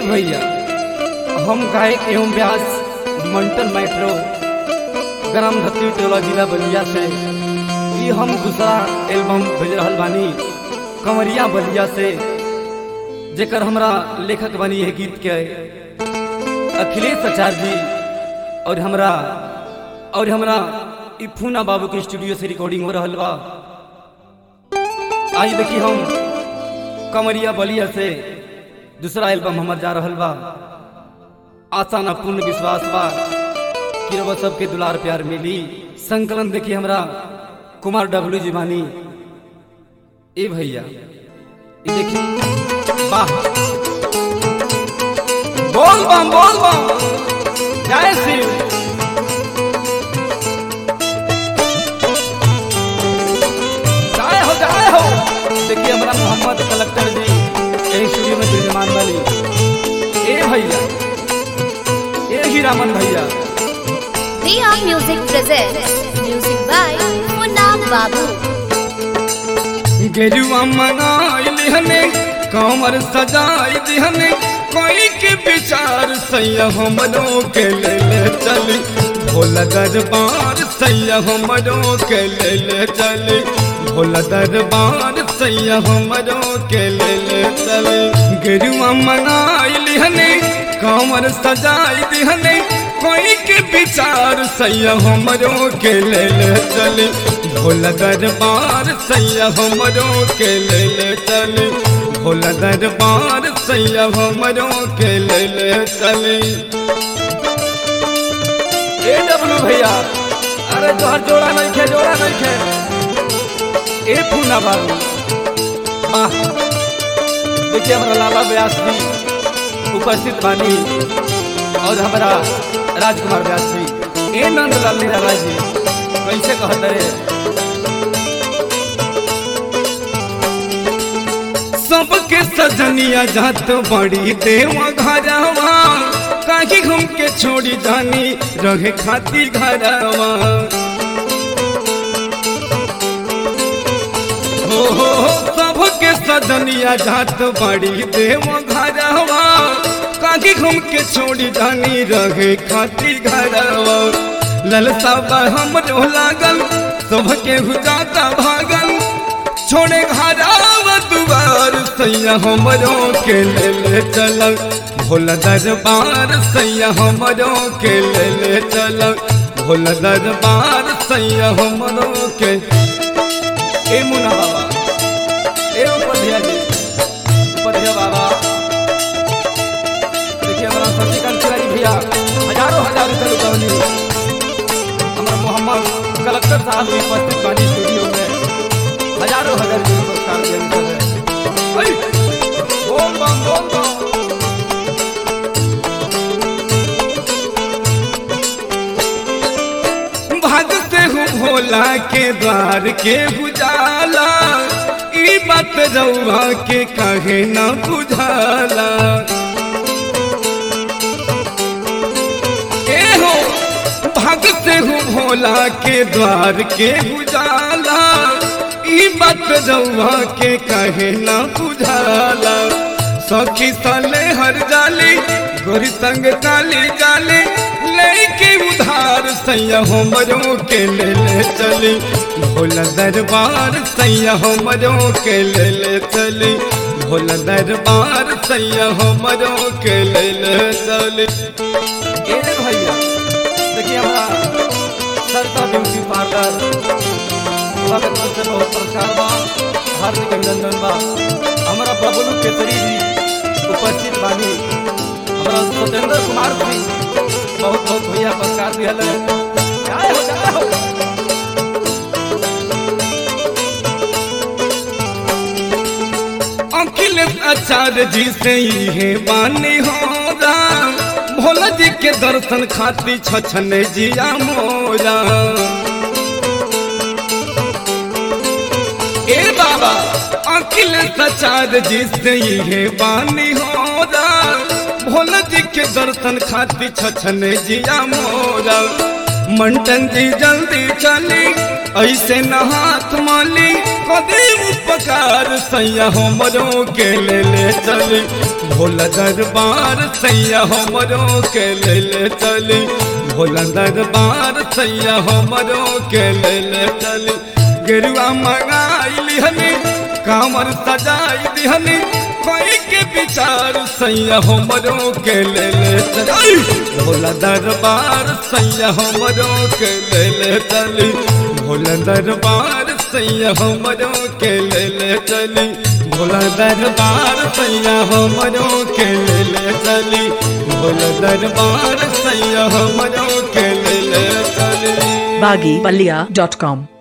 भैया हम गायक एवं व्यास मंटन मेट्रो ग्राम धतरी टोला जिला बलिया से ई हम दूसरा एल्बम भेज रहल बानी कंवरिया बलिया से जेकर हमरा लेखक बनी है गीत के अखिलेश आचार्य जी और हमरा और हमरा ई फूना बाबू के स्टूडियो से रिकॉर्डिंग हो रहल बा आई देखी हम कमरिया बलिया से दूसरा एल्बम हमर जा रहल बा आशा ना पूर्ण विश्वास बा कि रब सबके दुलार प्यार मिली संकलन देखी हमरा कुमार डब्ल्यू जी बानी ए भैया ई देखी वाह बोल बम बोल बम जय शिव जय हो जय हो देखिए हमारा मोहम्मद कलेक्टर जी यही स्टूडियो में विराजमान वाली ए भैया ए ही रामन भैया Priya Music presents music by Munam Babu. गेरुआ मंगाइल हने कमर सजाई दिहने कोई के विचार सैया हमरो के ले ले चली भोला दरबार सैया हमरो के ले ले चली भोला दरबार सैया हमरो के ले ले चली गेरुआ मंगाइल हने कमर सजाई दिहने कोई के विचार सैया हमरो के ले ले चली भोला दरबार सैया हमरो के ले ले चली भोला दरबार सैया हमरो के ले ले चली ए डब्लू भैया अरे तोहर जोड़ा नहीं खे जोड़ा नहीं खे ए पूना बाबू वाह देखिए हमारा लाला व्यास जी उपस्थित बानी और हमारा राजकुमार व्यास जी ए नंदलाल निराला जी कैसे कहत रे सबके सजनिया जात बड़ी देवा घरवा काहे घूम के छोड़ी जानी रहे खाती घरवा हो हो हो, सबके सजनिया जात बड़ी देवा घरवा काहे घूम के छोड़ी जानी रहे खाती घरवा ललसा बा हमरो लागल सबके हुजाता भागल छोड़े घरावा दुआर सैया हमरो के ले ले चल भोला दरबार सैया हमरो के ले ले चल भोला दरबार सैया हमरो के ए मुना बाबा ए उपध्याय जी उपध्याय बाबा देखिए हमारा शशिकांत तिवारी भैया हजारों हजार रुपये लुटौनी हमारा मोहम्मद कलेक्टर साहब भी उपस्थित बानी स्टूडियो में हजारों हजार रुपये पुरस्कार देने है ऐ, बोल बम बोल बम भागते हूँ भोला के द्वार के बुझाला ई बात रउआ के कहे न बुझाला ए हो भागते हूँ भोला के द्वार के बुझाला ई बात रउआ के कहे न बुझाला सखी साले हर जाली गोरी संग काली जाली लेके उधार सैया हमरो के ले ले चली भोला दरबार सैया हमरो के ले ले चली भोला दरबार सैया हमरो के ले ले चली ए भैया देखिए हमारा सरता ब्यूटी पार्लर स्वागत से बहुत प्रचार बा हार्दिक अभिनंदन बा हमारा बबलू केसरी जी उपस्थित बानी हमारा सत्येंद्र कुमार जी बहुत बहुत भैया पुरस्कार दिहल जय हो जय हो अखिलेश आचार्य जी से ये बानी हो राम भोला जी के दर्शन खातिर छछन जिया मोरा ए बाबा अखिलेश आचार्य जी से ये बानी हो राम भोला जी के दर्शन खातिर छछन जिया मोरा मंटन जी जल्दी चली ऐसे न हाथ माली कदे पकार सैया हमरो के ले ले चली भोला दरबार सैया हमरो के ले ले चली भोला दरबार सैया हमरो के ले ले चली गेरुआ मंगाई लिहनी कामर सजाई दिहनी कोई के विचार सैया हमरो के ले ले चली भोला दरबार सैया हमरो के ले ले चली भोला दरबार सैया हमरो के ले ले चली भोला दरबार सैया हमरो के ले ले चली भोला दरबार सैया हमरो के ले ले चली baggypalia.com